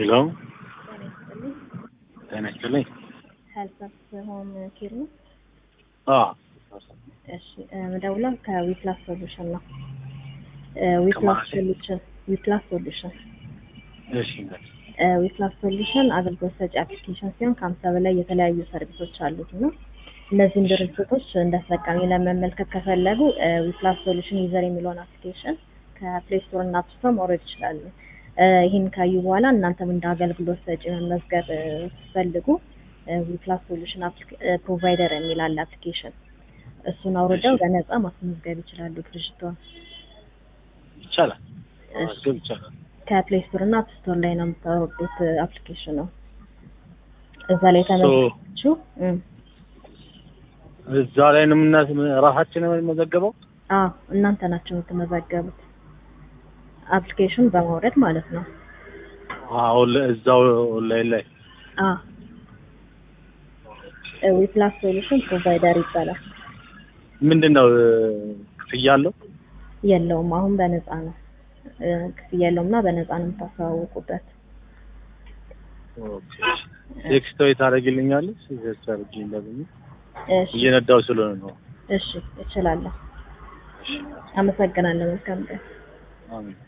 ሄሎ ጤና ይስጥልኝ። ሄልፐርስ ሆም ኬር ነው። አዎ እሺ ምደውለው ከዊፕላስ ሶሉሽን ነው። ዊፕላስ ከማለት? ሶሉሽን ዊፕላስ ሶሉሽን እሺ እንግዲህ ዊፕላስ ሶሉሽን አገልግሎት ሰጪ አፕሊኬሽን ሲሆን ከሀምሳ በላይ የተለያዩ ሰርቪሶች አሉት እና እነዚህን ድርጅቶች እንደ ተጠቃሚ ለመመልከት ከፈለጉ ዊፕላስ ሶሉሽን ዩዘር የሚለውን አፕሊኬሽን ከፕሌይ ስቶር እና አፕ ስቶር ማውረድ ይችላሉ። እ ይህን ካዩ በኋላ እናንተም እንደ አገልግሎት ሰጪ መመዝገብ እ ስትፈልጉ ዊፕላስ ሶሉሽን ፕሮቫይደር የሚል አለ አፕሊኬሽን እሱን አውርደው በነፃ ማስመዝገብ ይችላሉ ድርጅቷን። ይቻላል እሺ። ማስገብ ይቻላል። ከፕሌይ ስቶር እና አፕ ስቶር ላይ ነው የምታወርዱት አፕሊኬሽን ነው። እዛ ላይ ሶ ተመዝግባችሁ እ እዛ ላይ ነው የምና ራሳችን ነው የምንመዘገበው። አዎ እናንተ ናቸው የምትመዘገቡት አፕሊኬሽን በማውረድ ማለት ነው። አሁን እዛው ኦንላይን ላይ አዎ ዊፕላስ ሶሉሽን ፕሮቫይደር ይባላል። ምንድን ነው እ፣ ክፍያ አለው? የለውም አሁን በነፃ ነው እ፣ ክፍያ የለውም እና በነፃ ነው የምታስተዋውቁበት። ኦኬ ቴክስት ወይ ታደርጊልኛለሽ? ቴክስት አድርጊልኝ ደግሞ እሺ እየነዳው ስለሆነ ነው። እሺ እችላለሁ። አመሰግናለሁ። መልካም ቀን። አሜን